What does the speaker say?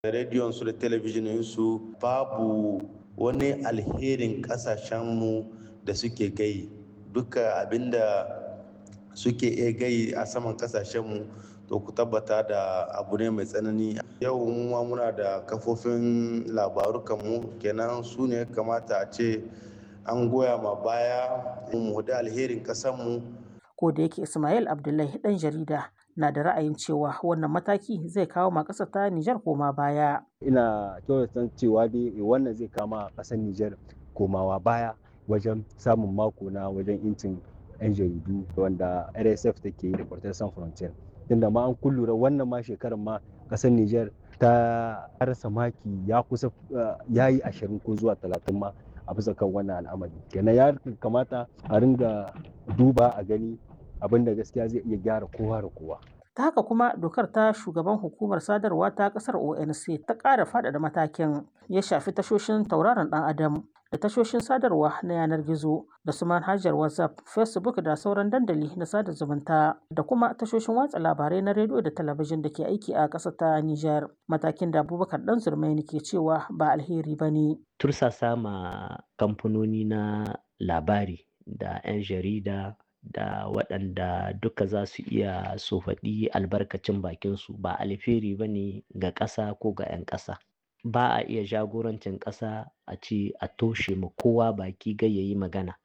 rediyon su da talabijinin su babu wani alherin kasashenmu da suke gai duka abinda suke iya gai a saman kasashenmu to ku tabbata da abu ne mai tsanani yau ma muna da kafofin labarukanmu kenan su ne kamata a ce an goya ma baya mu da alherin kasanmu ko da yake ismail abdullahi dan jarida na da ra'ayin cewa wannan mataki zai kawo ma ƙasar ta Nijar koma baya. Ina kyautata cewa dai wannan zai kama ƙasar Nijar komawa baya wajen samun mako na wajen incin 'yan jaridu wanda RSF take yi da Reporters Sans Frontières. Tunda ma an kullura wannan ma shekarar ma ƙasar Nijar ta rasa maki ya kusa ya yi ashirin ko zuwa talatin ma a bisa kan wannan al'amari. Kenan ya kamata a ringa duba a gani abin da gaskiya zai iya gyara kowa da kowa. Ta haka kuma dokar ta shugaban hukumar sadarwa ta kasar ONC ta ƙara faɗaɗa matakin ya shafi tashoshin tauraron ɗan adam da tashoshin sadarwa na yanar gizo da su manhajar WhatsApp, Facebook da sauran dandali na sada zumunta da kuma tashoshin watsa labarai na rediyo da talabijin da ke aiki a ƙasar ta Nijar. Matakin da Abubakar Dan Zurmaini ke cewa ba alheri ba ne. Tursasa ma kamfanoni na labari da 'yan jarida da waɗanda duka za su iya su faɗi albarkacin bakinsu ba alheri ba ne ga ƙasa ko ga 'yan ƙasa ba a iya jagorancin ƙasa a ce a toshe ma kowa baki gai yayi magana